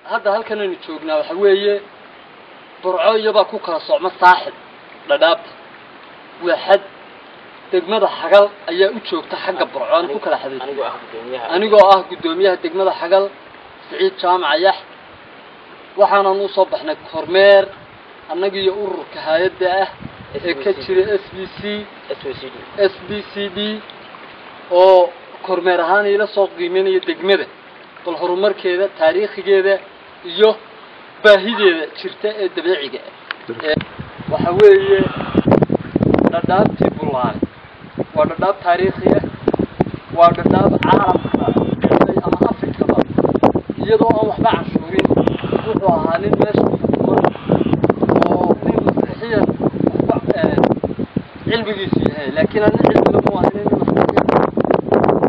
hadda halkan aynu joognaa waxa weeye burco iyabaa ku kala socma saaxib dhadhaabta waa xad degmada xagal ayaa u joogta xagga burco aan ku kala xadaysa anigoo ah gudoomiyaha anigoo ah guddoomiyaha degmada xagal siciid jaamac yax waxaanan usoo baxnay kormeer annaga iyo ururka hay-adda ah ee ka jira s b c s o c d s b c d oo kormeer ahaan ila soo qiimeynaya degmada bal horumarkeeda taariikhigeeda iyo baahideeda jirta ee dabiiciga ah Ee, waxa weeye dhadhaabtii bullaale waa dhadhaab taariikhi ah waa dhadhaab caalamka ama afrikaba iyadoo aan waxba canshuurin wuxuu ahaa nin meesha kuman oo nin masiixiyan waxba eh, cilmigiisu yahay laakiin ana cilmiga mu ahayn nin masiixiyan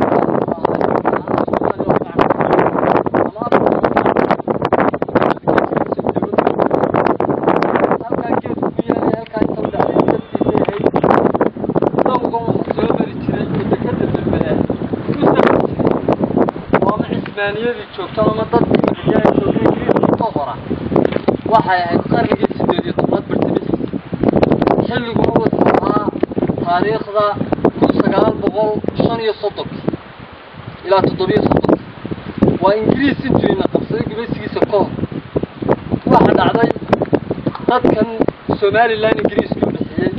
halkaa geedku ku yaalay halkaa inta udhaxay dabtiisa yahay dawgan waxa soo mari jiray oo dekada dambe ah u safri jiray oo ama cismaaniyadii joogto ama dadkii madiyaha joogay ingiriiska ka hora waxay ahayd qarnigii sideed iyo tobnaad bartamihiisa xilligu wuxuu ahaa taariikhda kun sagaal boqol shan iyo soddonkii ilaa toddobiyo soddonkii waa ingiriis intuu ina qabsaday gumaysigiisa ka hor waxa dhacday dadkan somalilan ingiriiska u dhexeeyey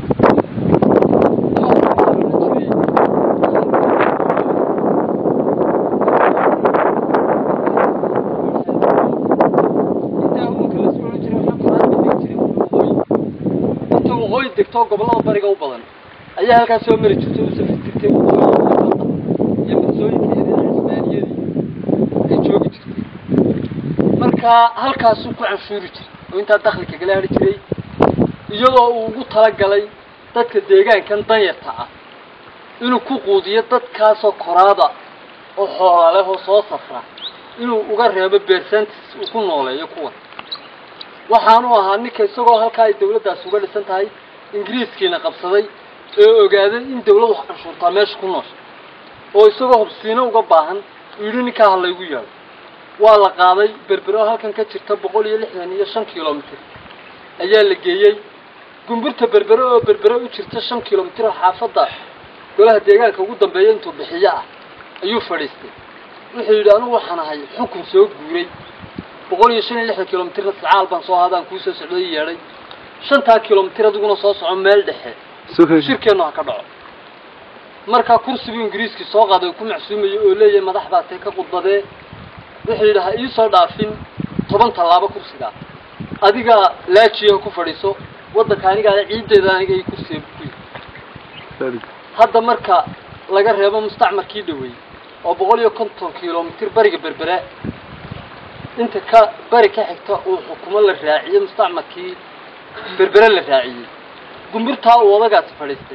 inta waqooyi degto gobollada bariga u badan ayaa halkaas soo mari jirtay u safri jirtay waqooyi iyo marsooyinka iyo cismaaniyadii ay joogi jirtay marka halkaasuu ku canshuuri jiray oo intaa dakhli kagala hari jiray iyadoo uu ugu talagalay dadka deegaankan danyarta ah inuu ku quudiyo dadkaasoo koraada oo xoola leh oo soo safra inuu uga reebo beersantis uu ku nooleeyo kuwan waxaanu ahaa ninka isagoo halkaa ay dawladdaasi uga dhisan tahay ingiriiskiina qabsaday ee ogaaday in dawladu canshuurtaa meesha ku noosha oo isagoo hubsiino uga baahan uu yidhi ninkaa ha laygu yaado waa la qaaday berbero halkan ka jirta boqol iyo lixdan iyo shan kilomitir ayaa la geeyey gumburta berbere oo berbere u jirta shan kilomitir oo xaafadda golaha deegaanka ugu dambeeya intuu bixiyo ah ayuu fadhiistay wuxuu yidhi anigu waxaan ahay xukun soo guuray boqol iyo shan iyo lixdan kilomitirna sacaal baan soo hadaan kuu soo socdo i yeedhay shantaa kilomitir adiguna soo soco meel dhexe shirkeennu ha ka dhaco markaa kursigii ingiriiskii soo qaaday uu ku macsuumayay oo leeyahay madax baa tee ka khudbadee wuxuu yidhi ha iisoo dhaafin toban tallaabo kursigaa adiga laajiya ku fadhiiso waddanka anigaale ciiddeeda aniga ii kursiga ku yidhi hadda marka laga reebo mustacmarkii dhaweeyey oo boqol iyo konton kilomitir bariga berbere inta ka bari ka xigta uu xukumo la raaciyey mustacmarkii berbere la raaciyey gumburtaa uu odagaasi fadhiistay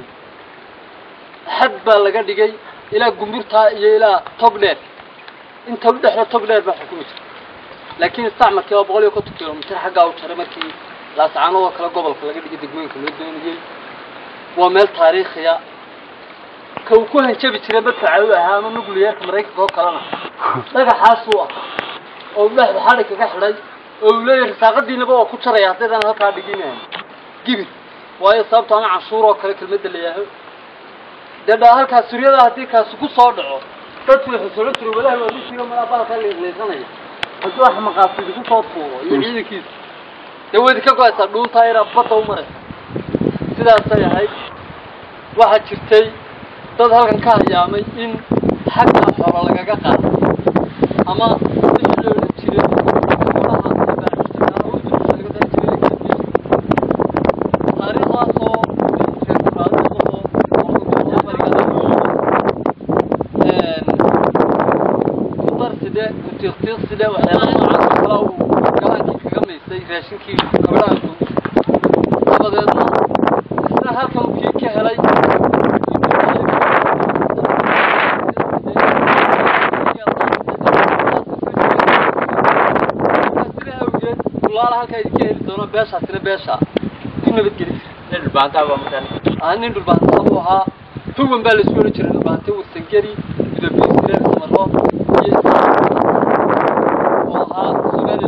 xad baa laga dhigay ilaa gumburtaa iyo ilaa tog dheer inta u dhexda tog dheer baa xukumi jirta laakiin istacmarkii waa boqol iyo konton kilomitir xaggaa u jaray markii laascaanadoo kale gobolka laga dhigay degmooyinka loo doonayey waa meel taariikhiya ka uu ku hanjabi jiray madfaca u ahaa ama nucleyeerka maraykanka oo kalena dhagaxaasuu ah oo uu dhexda xadhi kaga xidhay oo uu leeyahay risaaqadiinaba waa ku jaraya haddaydan halkaa dhiginayn gibir waayo sababto ama canshuur oo kale kelmadda la yaaho dee dha halkaas suryada haddii kaasi ku soo dhaco dadku waxay sodhan jiray walahi waa misiga malaabalkaa leesanaya hadduu wax maqaasidi ku soo tuuro iyo ciidankiisa dee wayd ka go-aysaa dhuuntaa yaraa badda u maraysa sidaasay ahayd waxaa jirtay dad halkan ka hayaamay in xagga xoolo lagaga qaado ama wixii la odhan jiray xoolaha baaxishtagaa oo dusha laga dari jiray la kala dishi taariikhdaasoo reer kuraadadoo qolka bariga kudar side kutiiqtiiq side waxyaalaha noocaas oo kale uu galaankii kaga maysay raashinkii kabdhaanku dabadeedna isna halkan uu kii ka helay sida awgeed kulaala halkaa idinka heli doono beeshaasina beesha ku nabadgeli nin dhulbaantaa baa markaan ah nin dhulbaanta buu ahaa tuwan baa laisku odhan jiray dhulbaante warsangeri gudabiisire samaro iyo oo ahaa somaliland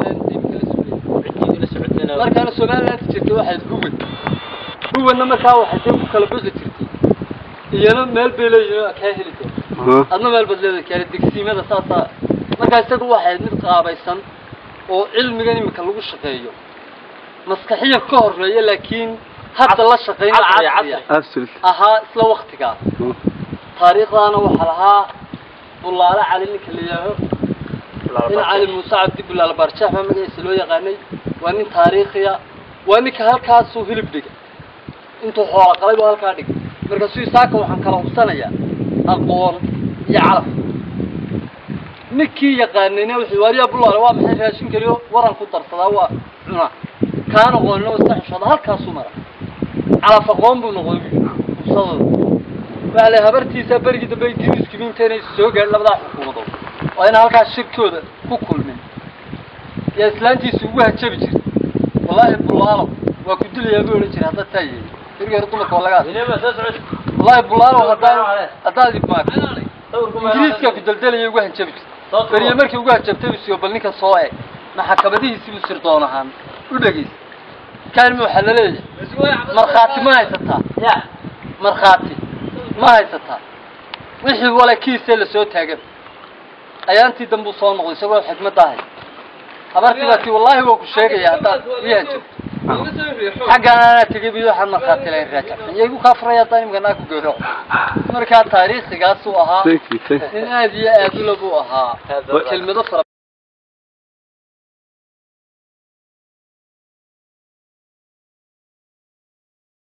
somaliland jirtay waxayd huwan huwanna markaa waxay dee ku kala bixi jirtay iyana meel bay leeyihin oo kaa heli doon adna meel baad leedahay kaale degsiimada saasaa markaa isagu waxay mid qaabaysan oo cilmigan imika lagu shaqeeyo maskaxiya ka horeeya laakiin hadda la shaqeyna Casri, casriya casri. absolutely ahaa isla waktigaa taariikhdaana waxaa lahaa bulaale cali ninka la yidhaaho in cali muuse cabdi bulaale barjeex baa magaciisa loo yaqaanay waa nin taariikhiya waa ninka halkaasuu hilib dhigay intuu xoola qalay buu halkaa dhigay markaasuu isaaka waxaan kala hubsanayaa aqoon iyo calaf ninkii yaqaanayna wuxuu waariyaa bulaale waa maxay raashin keliyo waran ku darsadaa waa cunaa kaan aqoonina iska xishooda halkaasuu mara calaf aqoon buu noqday hubsadooda waxa la habartiisa berigii dambe ingiriiskii intayna soo gaadhin labadaa xukuumadood waa ina halkaas shirkooda ku kulmin yaa islaantiisa ugu hajabi jirtay wallaahi bulaalo waa ku dilayaa buu odhan jiray haddaad taa yeeli berigii hore dumarka waa laga hadlay wallaahi bulaalo haddaan haddaad ibmaagto ingiriiska ku daldelaya ugu hajabi jirtay beriye markii ugu hajabtay buu siyo bal ninka soo eg maxakamadihiisii buu sirdoon ahaan u dhegeysa kaanima waxaa la leeyahay markhaati ma haysataa ya markhaati ma haysataa wixii wala kiisee lasoo taagan ayaantii dambuu soo noqday isagoo xikmadda ahay habartii baa tii wallaahi waa ku sheegaya haddaad ii hanjabto xaggan anaa tegay bi waxaan markhaati lahayn raajacsan iyagu kaa furaya haddaan imika naa ku geero markaa taariikhigaasuu ahaa thank you thank you nin aad iyo aad ula buu ahaa kelmado fara